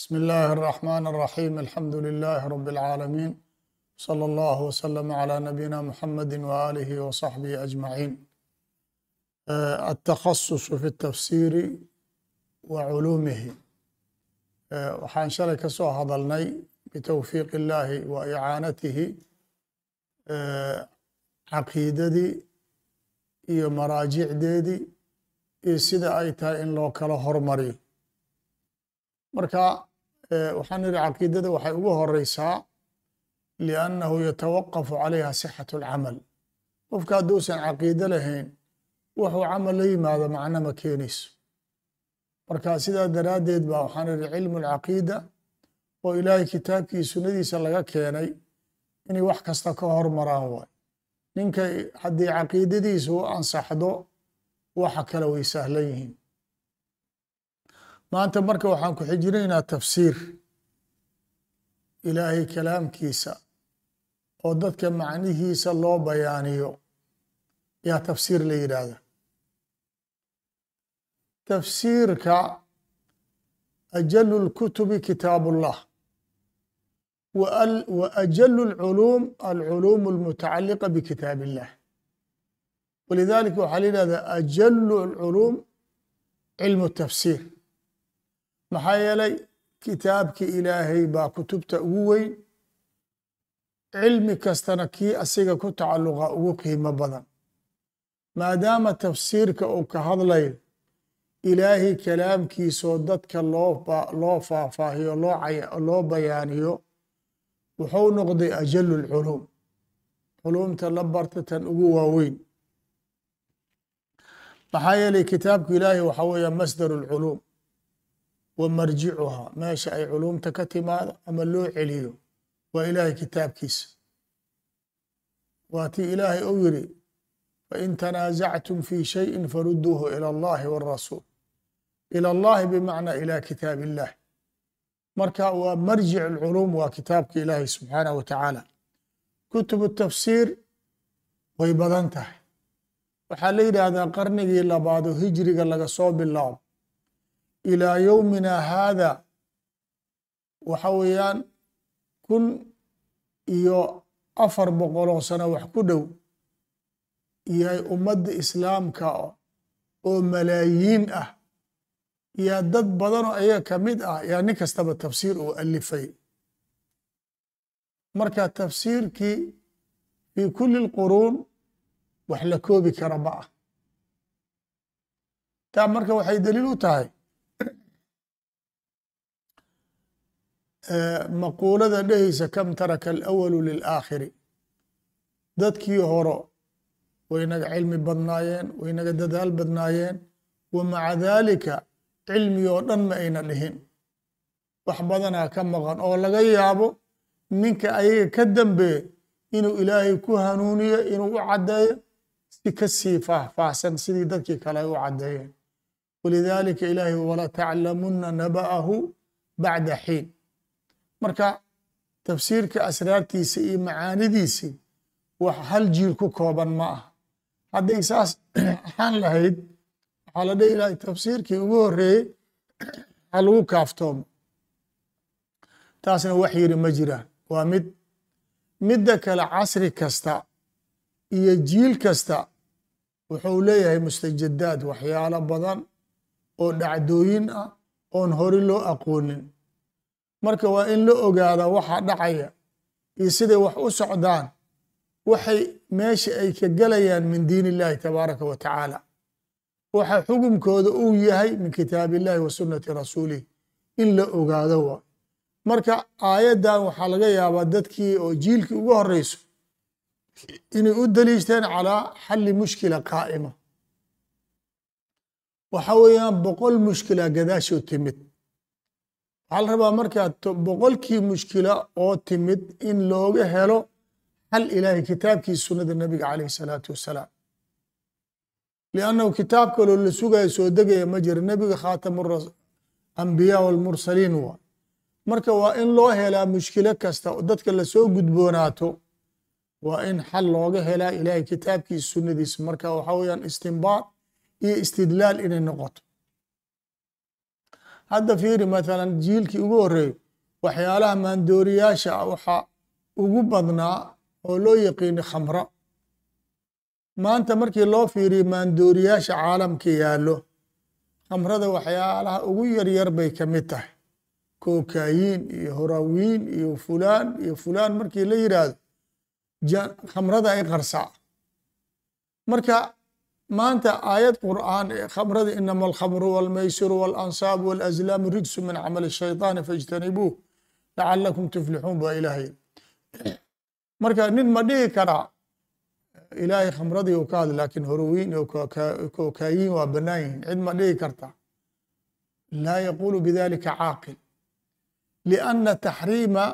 بسم الله الرحمن الرحيم الحمد لله رب العالمين صلى الله وسلم على نبينا محمد وآله وصحبه أجمعين التخصص في التفسير وعلومه waxaan shalay ka soo hadalnay bitowfiiq illaahi wa icaanatihi caqiidadii iyo maraajicdeedii iyo sida ay tahay in loo kala hormariyo marka waxaan idhi caqiidada waxay ugu horeysaa liannahu yatawaqafu calayha sixatu alcamal qofka hadduusan caqiido lahayn wuxuu camal la yimaado macno ma keenayso marka sidaa daraaddeed ba waxaan idhi cilmu alcaqiida oo ilaahay kitaabkii sunnadiisa laga keenay inay wax kasta ka hormaraan waay ninka haddii caqiidadiisa u ansaxdo waxa kale way sahlan yihiin maanta marka waxaan ku xijinaynaa tafsiir ilaahay kalaamkiisa oo dadka macnihiisa loo bayaaniyo yaa tafsiir la yidhaahda tafsiirka ajalu lkutubi kitaab ullah wa ajalu lculuum alculuum almutacaliqa bikitaab illah walidalika waxaa la yidhahda ajalu alculuum cilmu tafsiir maxaa yeelay kitaabki ilaahay baa kutubta ugu weyn cilmi kastana kii asiga ku tacalluqa ugu qiimo badan maadaama tafsiirka uu ka hadlayo ilaahay kalaamkiisoo dadka loo faahfaahiyo loo bayaaniyo wuxuu noqday ajalu lculuum culuumta la barta tan ugu waaweyn maxaa yeelay kitaabku ilaahay waxaa weeya masdaru lculuum wa marjicuhaa meesha ay culuumta ka timaado ama loo celiyo waa ilaahay kitaabkiisa waa tii ilaahay ou yiri fain tanaasactum fi shayin faruduuhu ilى اllahi wاrasuul ilى اllahi bimacnaa ilى kitaab illah marka waa marjic اlculuum waa kitaabka ilaahay subxaanaه wa tacaala kutub tafsiir way badan tahay waxaa la yidhaahdaa qarnigii labaado hijriga laga soo bilaabo ilaa yowmina haada waxa weeyaan kun iyo afar boqoloo sano wax ku dhow yahay ummadda islaamka oo malaayiin ah yaa dad badanoo ayaga ka mid ah yaa nin kastaba tafsiir uu alifay marka tafsiirkii fii kuli lquruun wax la koobi kara ma ah taa marka waxay daliil u tahay maquulada dhehaysa kam taraka alawalu lilaakhiri dadkii horo waynaga cilmi badnaayeen waynaga dadaal badnaayeen wa maca daalika cilmi oo dhan ma ayna dhihin wax badanaa ka maqan oo laga yaabo ninka ayaga ka dambeeye inuu ilaahay ku hanuuniyo inuu u caddeeyo si ka sii faahfaahsan sidii dadkii kale ay u caddeeyeen walidaalika ilaahay walataclamunna naba'ahu bacda xiin marka tafsiirka asraartiisa iyo macaanidiisii wax hal jiil ku kooban ma ah hadday saas ahaan lahayd waxaa la dhihi lahay tafsiirkii ugu horeeyey ha lagu kaaftoomo taasna wax yiri ma jiraan waa mid midda kale casri kasta iyo jiil kasta wuxuu leeyahay mustajadaad waxyaalo badan oo dhacdooyin ah oon hore loo aqoonin marka waa in la ogaada waxa dhacaya iyo siday wax u socdaan waxay meesha ay ka gelayaan min diin illahi tabaaraka wa tacaala waxa xukumkooda uu yahay min kitaab illahi wa sunnati rasuulih in la ogaado waa marka aayaddan waxaa laga yaabaa dadkii oo jiilkii ugu horeyso inay u daliishteen calaa xalli mushkila qaa'ima waxa weeyaan boqol mushkila gadaashoo timid waxaa la rabaa markaa boqolkii mushkila oo timid in looga helo hal ilaahay kitaabkii sunnada nebiga calayh salaatu wassalaam liannahu kitaab kaloo la sugayo soo degaya ma jira nebiga khaatamu ambiyaa walmursaliin waa marka waa in loo helaa mushkilo kasta oo dadka lasoo gudboonaato waa in xal looga helaa ilaahay kitaabkiisa sunnadiisa marka waxaa weeyaan istinbaad iyo istidlaal inay noqoto hadda fiiri mathalan jiilkii ugu horeeyey waxyaalaha maandooriyaasha ah waxaa ugu badnaa oo loo yaqiini khamro maanta markii loo fiiriyo maandooriyaasha caalamka yaallo khamrada waxyaalaha ugu yaryar bay ka mid tahay kokayiin iyo horawiin iyo fulaan iyo fulaan markii la yidhaahdo khamrada ay qarsaa marka maanta aayad qur'aan ee khamrada inama alkhamru walmaysiru waalansaabu walazlaamu rijsu min camali shayطaani faijtanibuuh lacalakum tuflixuun baa ilaahay marka nin ma dhihi karaa ilaahay khamradii u ka hadla laakiin horowiin iyo kokayiin waa bannaan yihin cid ma dhihi karta laa yaqulu bidalika caaqil lianna taxriima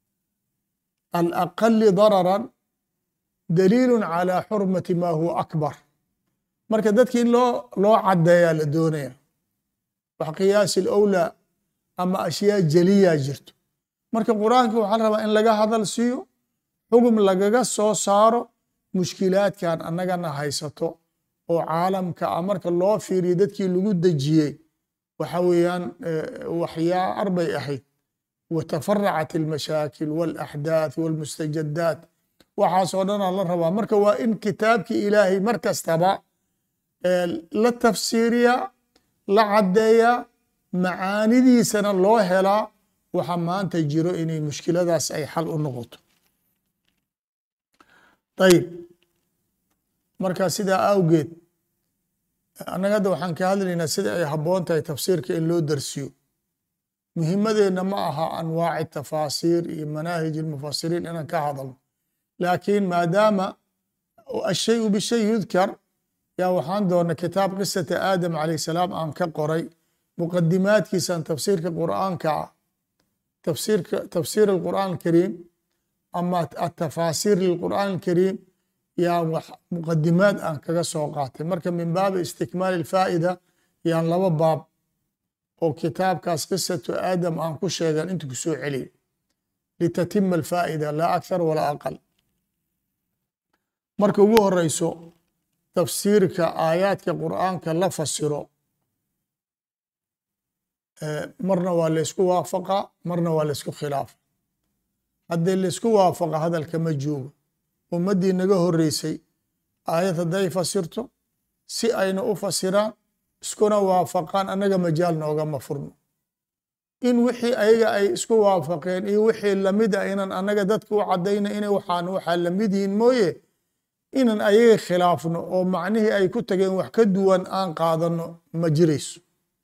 alaqali dararan daliilu calى xurmati ma huwa akbar marka dadki in loo loo cadeeyaa la doonaya wax qiyaasi lowlaa ama ashyaa jeliyaa jirto marka qur-aanka waxaa la rabaa in laga hadal siiyo xugum lagaga soo saaro mushkilaadkan annagana haysato oo caalamka a marka loo fiiriyo dadkii lagu dejiyey waxa weeyaan waxyaar bay ahayd watafaracat almashaakil walaxdaath walmustajadaat waxaasoo dhanaa la rabaa marka waa in kitaabkii ilaahay mar kastaba la tafsiiriyaa la caddeeyaa macaanidiisana loo helaa waxa maanta jiro inay mushkiladaas ay xal u noqoto ayib marka sidaa awgeed annaga hadda waxaan ka hadlaynaa sida ay habboon tahay tafsiirka in loo darsiyo muhimadeenna ma aha anwaaci tafaasiir iyo manaahij almufasiriin inaan ka hadalno laakiin maadaama ashayu bishay yudkar yaa waxaan doona kitaab qisata aadam calayh salaam aan ka qoray muqadimaadkiisan tafsiirka qur'aanka ah tafsiirka tafsiir alqur'aan alkariim ama atafaasiir lilqur'aan alkariim yaa wax muqadimaad aan kaga soo qaatay marka min baabi istikmaali alfaa'ida yaan laba baab oo kitaabkaas qisatu aadam aan ku sheegan inta ku soo celiy litatima alfaa'ida laa akthar walaa aqal marka ugu horeyso tafsiirka aayaadka qur'aanka la fasiro marna waa laysku waafaqa marna waa laysku khilaafa haddii laysku waafaqa hadalka ma joogo ummaddii naga horeysay aayad hadday fasirto si ayna u fasiraan iskuna waafaqaan annaga majaal noogama furno in wixii ayaga ay isku waafaqeen iyo wixii lamid a inan annaga dadka u caddayna inay waxaan waxaa lamid yihiin mooye inan ayaga khilaafno oo macnihii ay ku tageen wax ka duwan aan qaadano ma jirayso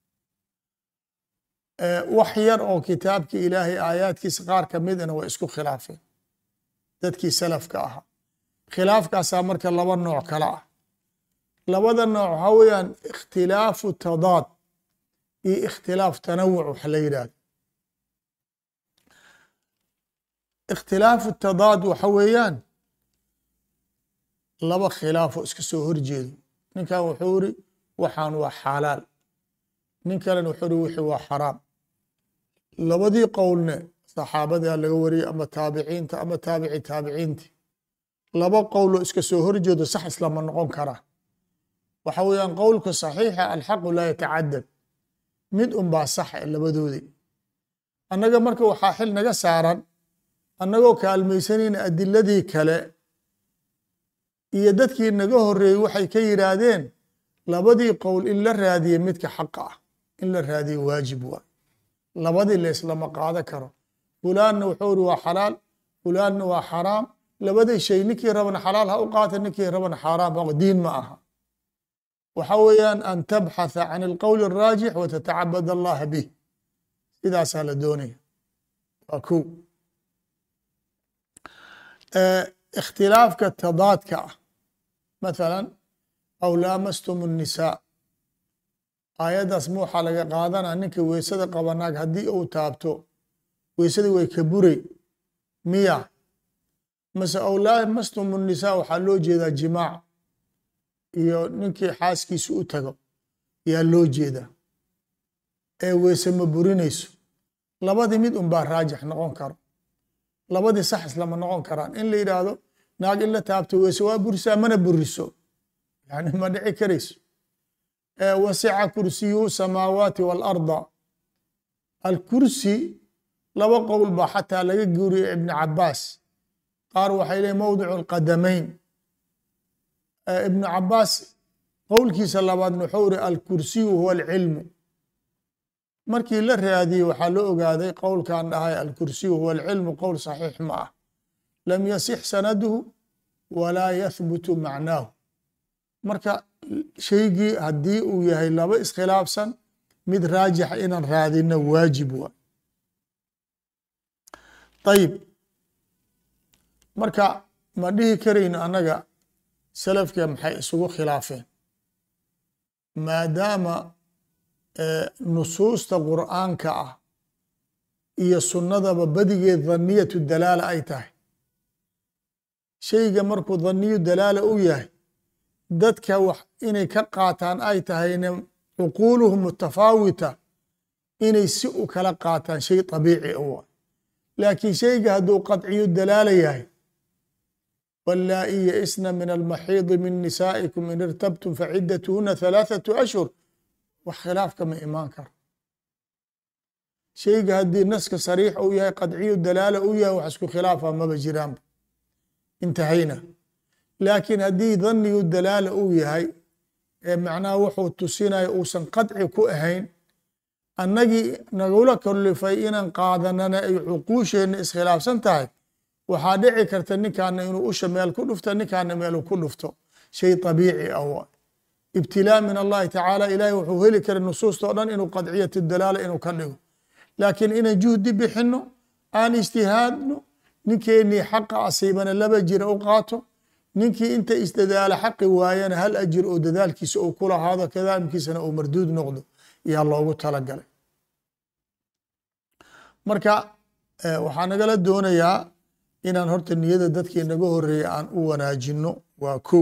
wax yar oo kitaabkii ilaahay aayaadkiisa qaar ka midana way isku khilaafeen dadkii salafka ahaa khilaafkaasaa marka laba nooc kale ah labada nooc waxaa weeyaan ikhtilaafu tadaad iyo ikhtilaaf tanawuc wax la yidhahdo ikhtilaafu tadaad waxa weeyaan laba khilaafo iska soo horjeedo ninkan wuxuu iri waxaan waa xalaal nin kalena wuxuu iri wixii waa xaraam labadii qowlne saxaabadaa laga wariyey ama taabiciinta ama taabici taabiciinti laba qowloo iska soo horjeedo sax islama noqon karaa waxa weeyaan qowlka saxiixa alxaqu laa yatacadad mid unbaa sax e labadoodii annaga marka waxaa xil naga saaran annagoo kaalmaysanayna adiladii kale iyo dadkii naga horeeyey waxay ka yidhaahdeen labadii qowl in la raadiye midka xaqa ah in la raadiye waajib waay labadii layslama qaado karo fulaanna wuxuu iri waa xalaal fulaanna waa xaraam labadii shay ninkii rabana xalaal ha u qaata ninkii rabana xaaraam ha diin ma aha waxa weeyaan an tabxatha can alqowl الraajix watatacabad allaha bih sidaasaa la doonaya waa ko ikhtilaafka tadaadka ah mathala aw laamastum الnisaa aayaddaas ma waxaa laga qaadanaa ninka weysada qaba naag haddii uu taabto weysadii way ka buray miya mase aw laamastum الnisaa waxaa loo jeedaa jimaac iyo ninkii xaaskiisa u tago yaa loo jeedaa ee weyse ma burinayso labadii mid un baa raajix noqon karo labadii sax islama noqon karaan in la yidhaahdo naag in la taabto weyse waa burisaa mana buriso yani ma dhici karayso wasica kursiyuhu samaawaati waalarda alkursi laba qowl baa xataa laga guuriyay ibni cabaas qaar waxay leeyiin mowdicu alqadamayn ibnu cabaas qowlkiisa labaadna wuxuu iri alkursiyu huwa alcilmu markii la raadiyey waxaa la ogaaday qowlkan dhahay alkursiyu huwa alcilmu qowl saxiix ma ah lam yasix sanaduhu walaa yahbutu macnaahu marka shaygii haddii uu yahay laba iskhilaafsan mid raajixa inaan raadino waajib waa ayib marka ma dhihi karayno annaga salafka maxay isugu khilaafeen maadaama nusuusta qur'aanka ah iyo sunnadaba badigeed dhaniyatu dalaala ay tahay shayga markuu dhaniyu dalaala u yahay dadka wax inay ka qaataan ay tahayna cuquuluhum mutafaawita inay si u kala qaataan shay طabiici u ah laakiin shayga hadduu qadciyu dalaala yahay wallaa'i yaisna min almaxiidi min nisaa'ikum in irtabtum facidatuhuna halaaثatu ashhur wax khilaafka ma imaan karo shayga haddii naska sariix uu yahay qadciyu dalaala u yahay wax isku khilaafa maba jiraanba intahayna laakiin haddii dhaniyu dalaala uu yahay ee macnaha wuxuu tusinaya uusan qadci ku ahayn annagii nagula kalifay inaan qaadanana ay cuquusheenna iskhilaafsan tahay waxaa dhici karta ninkaana inuu usha meel ku dhufto ninkaana meel ku dhufto shay طabiici ah wa ibtilaa min allahi tacaala ilahay wuxuu heli kara nusuusta o dhan inuu qadciyat dalaala inuu ka dhigo laakiin inaan juhdi bixino aan ijtihaadno ninkeenii xaqa asiibana laba jira u qaato ninkii inta isdadaala xaqi waayana hal ajir oo dadaalkiisa uu ku lahaado kadaamkiisana uu marduud noqdo yaa loogu talagalay marka waxaa nagala doonayaa inaan horta niyada dadkii naga horeeya aan u wanaajino waa ko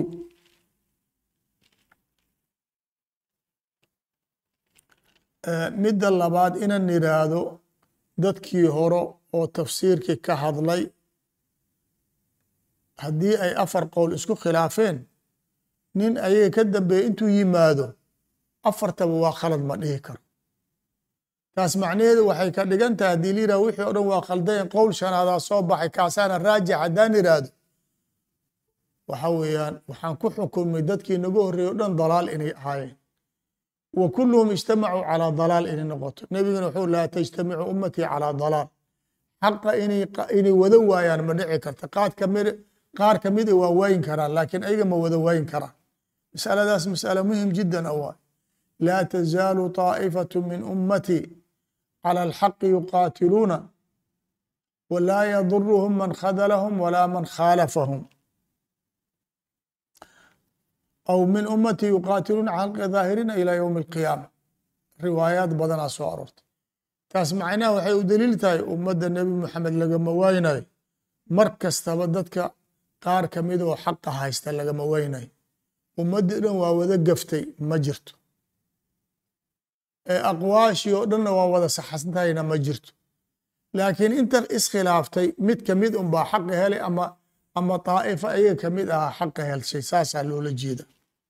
midda labaad inaan iraahdo dadkii hore oo tafsiirkii ka hadlay haddii ay afar qowl isku khilaafeen nin ayaga ka dambeeya intuu yimaado afartaba waa khalad ma dhihi karo taas macnaheedu waxay ka dhigan tahay haddii la yirahdo wixii o dhan waa khaldayn qowl shanaadaa soo baxay kaasaana raajix haddaan iraahdo waxa weeyaan waxaan ku xukumnay dadkii naga horreeyey o dhan dalaal inay ahaayeen wa kulluhum ijtamacuu calaa dalaal inay noqoto nebiguna wuxuu laa tajtamicu ummatii calaa dalaal xaqa inay wada waayaan ma dhici karta qaad kamid qaar kamid a waa waayin karaan laakiin ayaga ma wada waayin karaan masaladaas masala muhim jiddan a waay laa tazaalu طaa'ifatu min ummatii calى alxaqi yuqaatiluuna walaa yaduruhum man khadalahum walaa man khaalafahum aw min ummatii yuqaatiluuna cala xaqi daahiriina ilaa ywmi alqiyaama riwaayaad badanaa soo aroortay taas macnaha waxay u daliil tahay ummadda nebi moxamed lagama waynayo mar kastaba dadka qaar kamid oo xaqa haysta lagama waynayo ummaddii dhan waa wada gaftay ma jirto ee aqwaashii oo dhanna waa wada saxsantahayna ma jirto laakiin inta iskhilaaftay mid kamid unbaa xaqa helay ama ama طaa'ifa ayaga kamid ahaa xaqa helshay saasaa loola jeeda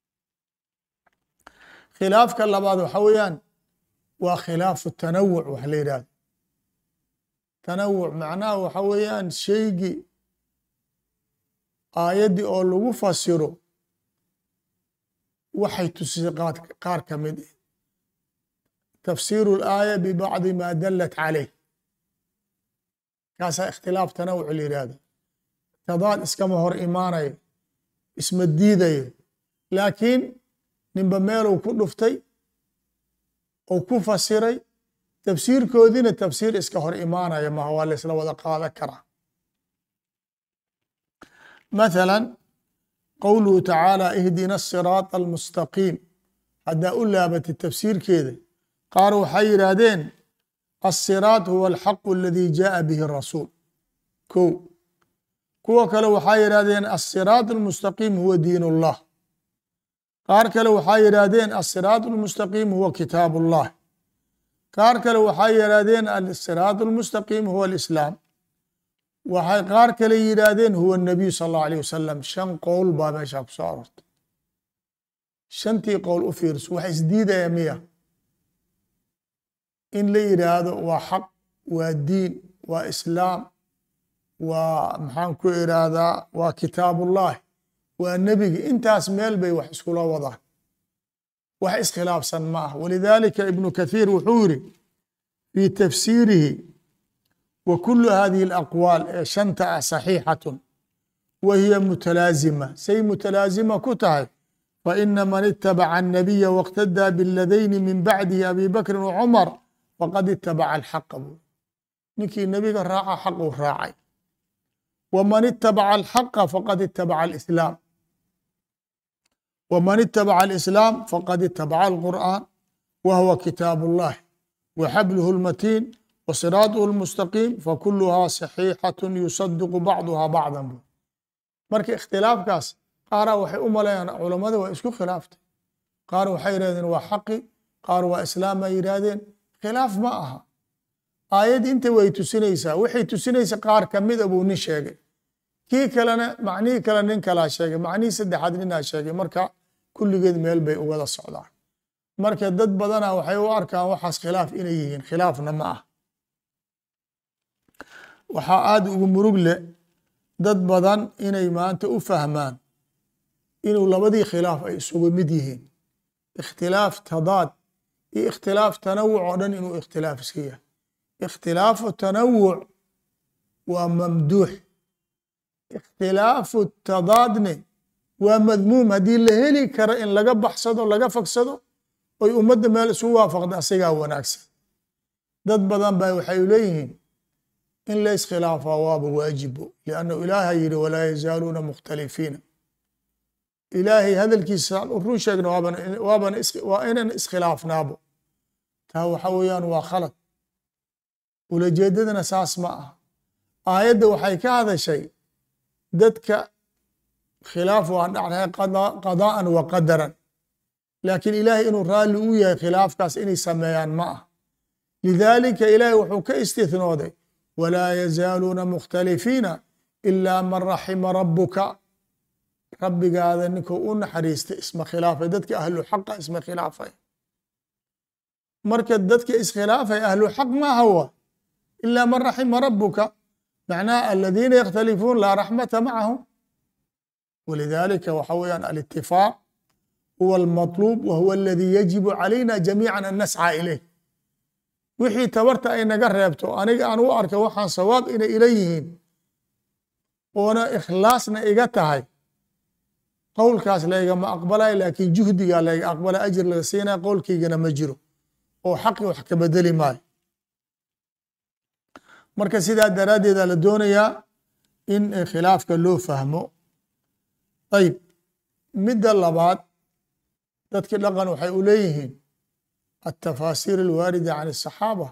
khilaafka labaad waxa weeyaan waa khilaafu tanawuc wax la yidhahdo tanawuc macnaha waxa weeyaan shaygii aayaddii oo lagu fasiro waxay tusisay qaar ka mid ah tafsiiru اlaaya bibacdi ma dalat caleyh kaasaa ikhtilaaf tanawuc la yidhahdo tadaad iskama hor imaanayo isma diidayo laakiin ninba meeluu ku dhuftay ou ku fasiray tafsiirkoodiina tafsiir iska hor imaanaya maha waa la isla wada qaadan karaa mathala qowluhu tacaala ihdina asiraaط almustaqiim haddaa u laabatay tafsiirkeeda qaar waxay yidhaahdeen asiraaط huwa alxaqu aladi jaءa bihi rasuul ko kuwa kale waxaa yidhahdeen asiraaط almustaqiim huwa diin اllah qaar kale waxaa yidhaahdeen asiraaط almustaqiim huwa kitaab اllah qaar kale waxay yidhaahdeen asiraaط almustaqiim huwa alislaam waxay qaar kale yidhaahdeen huwa الnabiyu sal اllahu alيه wasalam shan qowl baa meeshaa ku soo aroortay shantii qowl u fiirso wax isdiidaya miya in la yidhaahdo waa xaq waa diin waa islaam waa maxaan ku irahdaa waa kitaabullahi waa nebiga intaas meel bay wax iskula wadaan wax iskhilaafsan ma ah walidalika ibnu kathiir wuxuu yiri fi tafsiirihi wa kulu hadihi alaqwaal ee shanta ah saxiixatun wa hiya mutalaazima say mutalaazima ku tahay faina man itabaca الnabiya wاqtadaa biladayni min bacdihi abi bakri wcumar faqad itabaca alxaqa buu ninkii nebiga raaca xaquu raacay wman itabaca alxaqa faqad itabaca alislaam wman itabaca alislaam faqad itabaca alqur'an wa huwa kitaab اllahi wa xabluhu اlmatiin wa siraaطhu اlmustaqiim fakuluhaa saxiixaة yusadiqu bacduha bacda bu marka ikhtilaafkaas qaaraa waxay u malayaan culammada waa isku khilaaftay qaar waxay yihahdeen waa xaqi qaar waa islaam ay yidhaahdeen khilaaf ma aha aayad inta way tusinaysaa waxay tusinaysa qaar kamida buu nin sheegay kii kalena macnihii kale nin kalaa sheegay macnihii saddexaad ninaa sheegay marka kulligeed meel bay uwada socdaan marka dad badana waxay u arkaan waxaas khilaaf inay yihiin khilaafna ma ah waxaa aada ugu murug leh dad badan inay maanta u fahmaan inuu labadii khilaaf ay isugu mid yihiin ikhtilaaf tadaad iyo ikhtilaaf tanawuc oo dhan inuu ikhtilaaf iska yahay ikhtilaafu tanawuc waa mamduux ikhtilaafu tadaadne waa madmuum haddii la heli karo in laga baxsado laga fagsado oy ummadda meel isugu waafaqda asigaa wanaagsan dad badan ba waxay leeyihiin in la iskhilaafaa waaba waajibo liannahu ilaaha yidhi walaa yazaaluuna mukhtalifiina ilaahay hadalkiisa run sheegna waabana waa inan iskhilaafnaabo taa waxa weeyaan waa khalad ulajeedadana saas ma ah aayadda waxay ka hadashay dadka khilaaf waan dhacdahay qadaa'an wa qadaran laakiin ilaahay inuu raalli u yahay khilaafkaas inay sameeyaan ma ah lidaalika ilaahay wuxuu ka istihnooday walaa yazaaluuna mukhtalifiina ilaa man raxima rabbuka rabbigaada ninkuu u naxariistay isma khilaafay dadka ahlu xaqa isma khilaafay marka dadka iskhilaafay ahlu xaq maaha wa ilaa man raxima rabuka macnaha aladiina yakhtalifuun laa raxmata macahum walidalika waxa weeyaan alitifaaq huwa almatluub wa huwa aladi yajibu calayna jamiica an nascى ilayh wixii tabarta ay naga reebto aniga aan u arka waxaan sawaab inay ila yihiin oona ikhlaasna iga tahay qowlkaas laygama aqbalay laakiin juhdigaa layga aqbala ajir laga siinaya qowlkaygana ma jiro oo xaqi wax ka bedeli maayo marka sidaa daraaddeeda la doonayaa in khilaafka loo fahmo ayib midda labaad dadki dhaqan waxay u leeyihiin altafaasiir alwaarida can الصaxaaba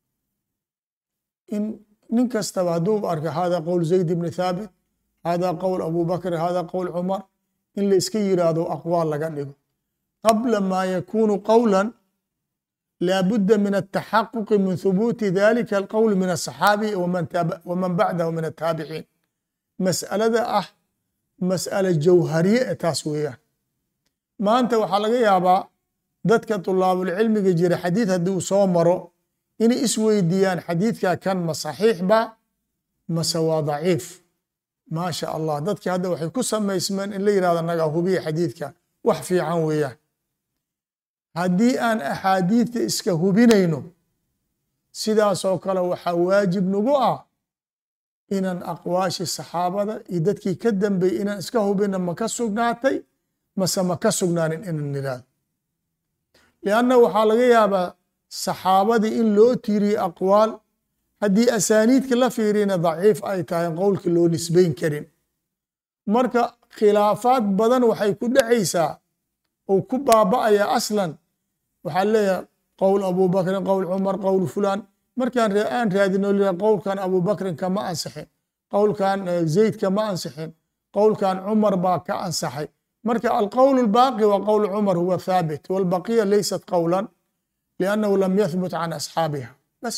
in nin kastaba hadduu arka hada qowl zayd bni thaabit hada qowl abu bakr hada qowl cumar in la iska yiraahdo aqwaal laga dhigo qabla ma yakunu qowla laa budda min altaxaquqi min hubuuti dalika alqowl min aلصaxaabi waman bacdahu min ataabiciin mas'alada ah mas'ala jawhariye e taas weeyaan maanta waxaa laga yaabaa dadka طulaabulcilmiga jira xadiid haddii uu soo maro inay isweydiiyaan xadiidka kan ma saxiix ba mase waa daciif maa sha allah dadki hadda waxay ku samaysmeen in la yirahdo naga hubiya xadiidkan wax fiican weeyaan haddii aan axaadiidta iska hubinayno sidaasoo kale waxaa waajib nagu ah inaan aqwaashi saxaabada iyo dadkii ka dambeeyey inaan iska hubina ma ka sugnaatay mase ma ka sugnaanin inaan niraado lianna waxaa laga yaabaa saxaabadii in loo tiiriye aqwaal haddii asaaniidka la fiirina daciif ay tahay qowlka loo nisbayn karin marka khilaafaad badan waxay ku dhacaysaa ou ku baaba'aya aslan waxaa leeyahay qowl abubakrin qowl cumar qowl fulan markaan aan raadino l qowlkan abubakrin kama ansixin qowlkan zayd kama ansixin qowlkan cumar baa ka ansaxay marka alqowl اlbaaqi wa qowl cumar huwa thaabit wاlbaqiya laysat qowla liannahu lam yathbut can asxaabiha bas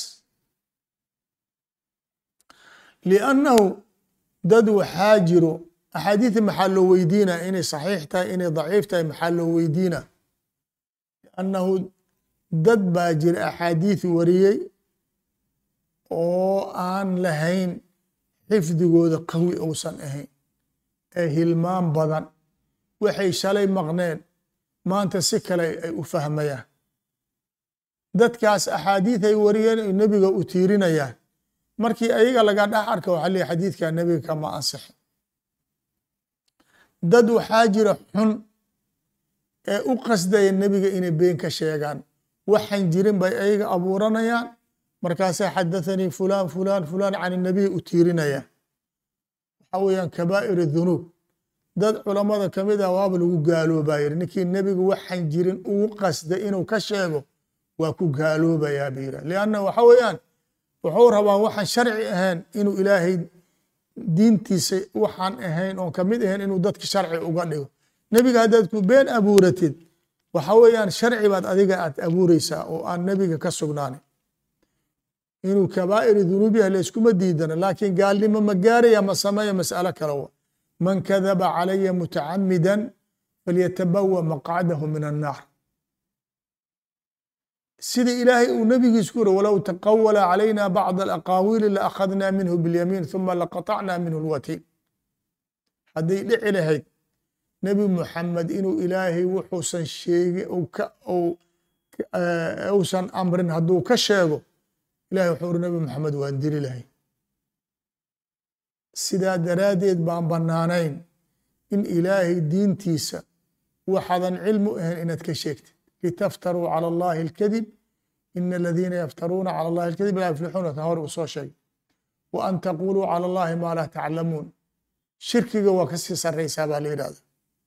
liannahu dad waxaa jiro axaadiida maxaa loo weydiina inay saxiix tahay inay daciif tahay maxaa loo weydiina liannahu dad baa jira axaadiid wariyey oo aan lahayn xifdigooda qawi uusan ahayn ee hilmaan badan waxay shalay maqneen maanta si kale ay u fahmayaan dadkaas axaadiid ay wariyeen ay nebiga u tiirinayaan markii ayaga laga dhex arka waxaa leeyahy xadiidka nebiga kama ansixin dad waxaa jira xun ee u qasdaya nebiga inay been ka sheegaan waxaan jirin bay ayaga abuuranayaan markaasaa xadathanii fulan fulan fulan can inabiy u tiirinayaan waxaa weeyaan kabaa'ir dunuub dad culammada ka mid ah waaba lagu gaaloobaa yiri ninkii nebigu waxaan jirin ugu qasday inuu ka sheego waa ku gaaloobayaa ba yira lianna waxa weeyaan wuxuu rabaa waxaan sharci ahayn inuu ilaahay diintiisa waxaan ahayn oon kamid ahayn inuu dadka sharci uga dhigo nebiga haddaad ku been abuuratid waxa weeyaan sharci baad adiga aad abuureysaa oo aan nebiga ka sugnaanin inuu kabaa'ir dunuub yahay layskuma diidana laakiin gaalnimo ma gaaraya ma sameeya mas'alo kale wa man kadaba calaya mutacamidan falyatabawa maqcadahu min annaar sida ilaahay uu nebigiis ku yiri walow taqawala calayna bacd alaqaawiili laakhadna minhu biاlyamiin ثuma laqaطacna minhu lwatiin hadday dhici lahayd nebi muxamed inuu ilaahay wuxuusan sheegi uusan amrin hadduu ka sheego ilahay wuxuu uri nebi moxamed waan dili lahay sidaa daraaddeed baan bannaanayn in ilaahay diintiisa waxaadan cilmu ahayn inaad ka sheegtid litaftaruu calى اllahi اlkadib ina aladiina yaftaruuna calى اllahi اlkadib laa yuflixuuna ta hor uu soo sheegay wa an taquluu calى اllahi maa laa taclamuun shirkiga waa kasii saraysaa baa la yidhahda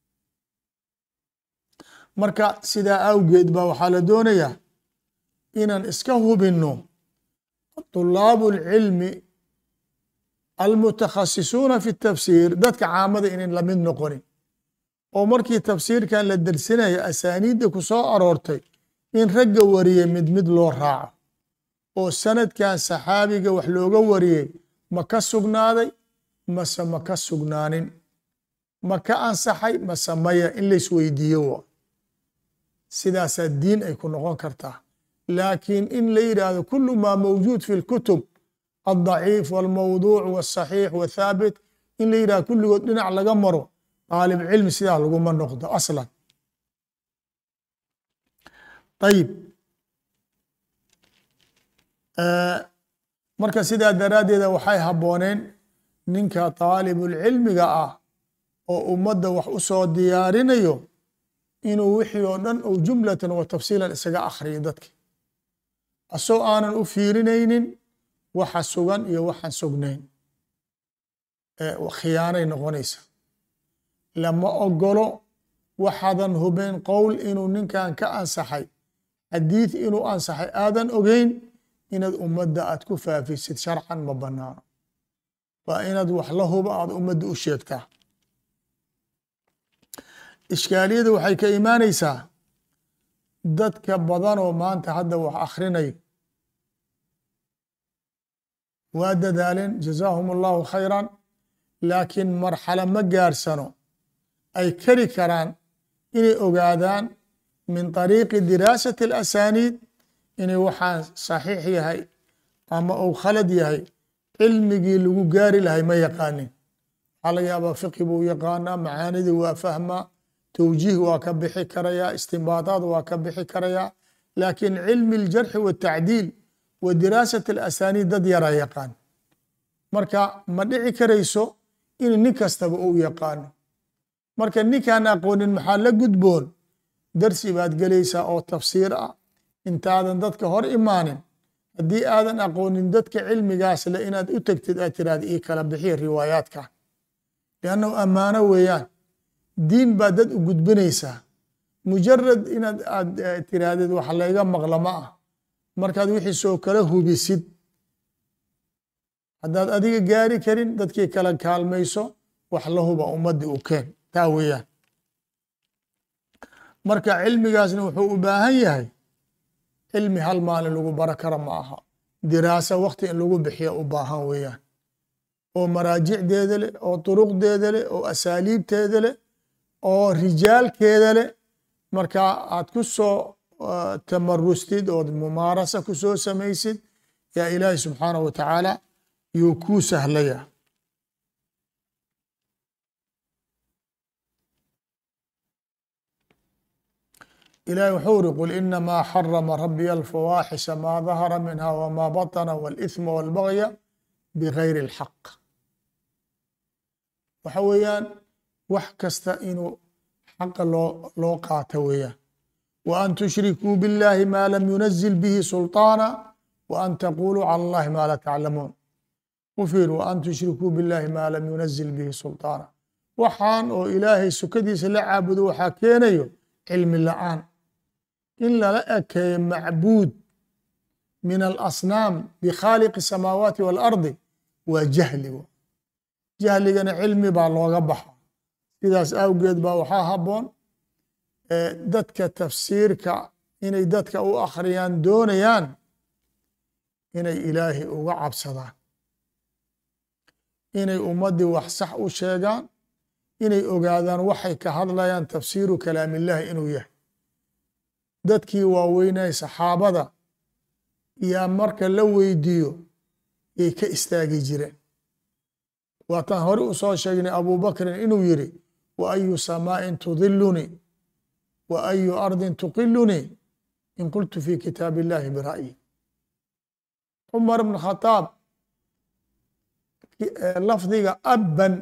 marka sidaa awgeed ba waxaa la doonayaa inaan iska hubinno طulaabu اlcilmi almutakhasisuuna fi الtafsiir dadka caamada inayn lamid noqonin oo markii tafsiirkan la dersinaya asaaniidda ku soo aroortay in ragga wariyey mid mid loo raaco oo sanadkan saxaabiga wax looga wariyey ma ka sugnaaday mase ma ka sugnaanin ma ka ansaxay mase maya in laysweydiiyo wa sidaasaa diin ay ku noqon kartaa laakiin in la yidhaahdo kulu maa mawjuud fi اlkutub aldaciif walmawduuc wاsaxiix wathaabit in la yidhahdo kulligood dhinac laga maro daalib cilmi sidaa laguma noqdo aslan ayib marka sidaa daraaddeeda waxay habbooneen ninka daalibulcilmiga ah oo ummadda wax u soo diyaarinayo inuu wixii oo dhan uu jumlatan wa tafsiilan isaga akhriyo dadka asoo aanan u fiirinaynin waxa sugan iyo waxaan sugnayn khiyaanay noqonaysa lama ogolo waxaadan hubeyn qowl inuu ninkan ka ansaxay xadiid inuu ansaxay aadan ogeyn inaad ummadda aad ku faafisid sharcan ma banaano waa inaad wax la huba aad ummadda u sheegtaa ishkaaliyada waxay ka imaanaysaa dadka badanoo maanta hadda wax akhrinayo waa dadaaleen jazaahum allahu khayran laakiin marxalo ma gaarsano ay kari karaan inay ogaadaan min طariiqi diraasati اlasaniid inay waxaan saxiix yahay ama uu khalad yahay cilmigii lagu gaari lahay ma yaqaanin waxaa laga yaabaa fiqi buu yaqaanaa macaanidii waa fahmaa towjiih waa ka bixi karayaa istimbaadaad waa ka bixi karayaa laakiin cilmi اljarxi waالtacdiil wa diraasati اlasaniid dad yaraa yaqaan marka ma dhici karayso in nin kastaba uu yaqaano marka ninkaan aqoonin maxaa la gudboon darsi baad gelaysaa oo tafsiir ah intaadan dadka hor imaanin haddii aadan aqoonin dadka cilmigaas le inaad u tegtid aad tiraahda ii kala bixiya riwaayaadkan liannahu ammaano weeyaan diin baad dad u gudbinaysaa mujarad inaad aad tiraahdid wax layga maqla ma ah markaad wixii soo kala hubisid haddaad adiga gaari karin dadkii kala kaalmayso wax la huba ummaddii u keen taa weeyaan marka cilmigaasna wuxuu u baahan yahay cilmi hal maalin lagu baro kara ma aha diraasa wakti in lagu bixiya u baahan weeyaan oo maraajicdeeda leh oo duruqdeeda leh oo asaaliibteeda leh oo rijaalkeeda leh marka aad ku soo tamarustid ood mumaarasa ku soo samaysid yaa ilaahi subxaanahu wa tacaala yuu kuu sahlaya ilahi wuxuu uri qul inamaa xarama rabiya alfawaaxisha maa dahara minha wma baطna wاlإثma wاlbagya bgayri اlxaq waxa weeyaan wax kasta inuu xaqa loo loo qaato weeyaan wa an tushrikuu biاllahi ma lam yunazil bihi sulطaana wa an taquluu calى اllahi ma la taclamuun u fiir wa an tushrikuu biاllahi ma lam yunazil bihi sulطaana waxaan oo ilaahay sukadiisa la caabudo waxaa keenayo cilmi la-aan in lala ekeeyo macbuud min alasnaam bikhaaliqi الsamaawaati wاlardi waa jahli jahligana cilmi baa looga baxa sidaas awgeed baa waxaa haboon dadka tafsiirka inay dadka u akhriyaan doonayaan inay ilaahay uga cabsadaan inay ummaddii wax sax u sheegaan inay ogaadaan waxay ka hadlayaan tafsiiru kalaam illahi inuu yahay dadkii waaweynay saxaabada yaa marka la weydiiyo yay ka istaagi jireen waataan hore u soo sheegnay abubakrin inuu yidhi wa ayu samaa'in tudilunii wa ayu ardin tuqilunii in qultu fi kitaab illahi bira'yi cumar bn khadaab lafdiga abban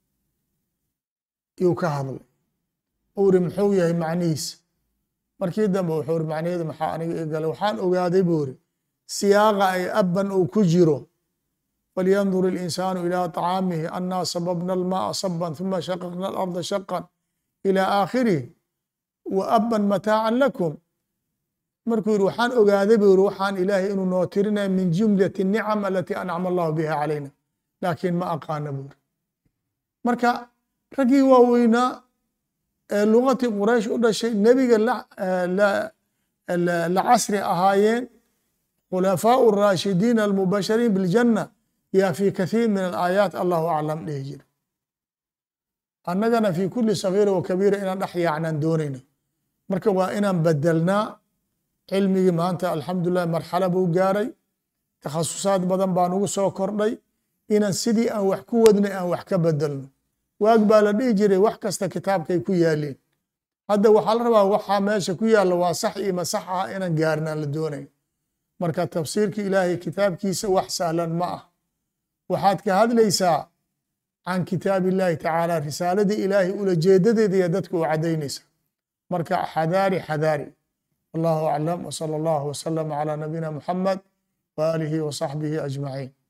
yuu ka hadlay uu iri muxuu yahay macnihiisa markii dambe wuxuu iri macnaheedu maxaa aniga i galay waxaan ogaaday buu iri siyaaqa ay abban uu ku jiro falyandur اlinsaanu ilى طcaamihi annaa sababna almaaa saban ثuma shaqaqna alarda shaqan ilى aakhirihi wa abban mataacan lakum markuu yiri waxaan ogaaday buu yiri waxaan ilaahay inuu noo tirinaya min jumlati الnicam alati ancama allahu biha calayna laakiin ma aqaana buu yiri marka raggii waaweynaa ee lugatii quraysh u dhashay nebiga la casri ahaayeen khulafaau الraashidiin almubashariin biاljanna yaa fi kathiir min alaayaat allahu aclam dhihi jira annagana fi kuli sagiira wa kabiira inaan dhex yaacnaan doonayna marka waa inaan bedelnaa cilmigii maanta alxamdulilah marxala buu gaaray takhasusaad badan baa nugu soo kordhay inaan sidii aan wax ku wadnay aan wax ka bedelno waag baa la dhihi jiray wax kasta kitaabkay ku yaaliin hadda waxaa la rabaa waxaa meesha ku yaalla waa sax iyo masax ah inaan gaarnaan la doonay marka tafsiirka ilaahay kitaabkiisa wax sahlan ma ah waxaad ka hadlaysaa can kitaab illahi tacaala risaaladii ilaahay ulajeedadeeda iyo dadka u caddaynaysa marka xadaari xadaari wallahu aclam wsala allahu wasalama calaa nabiyina muxamed waaalihi wa saxbihi ajmaciin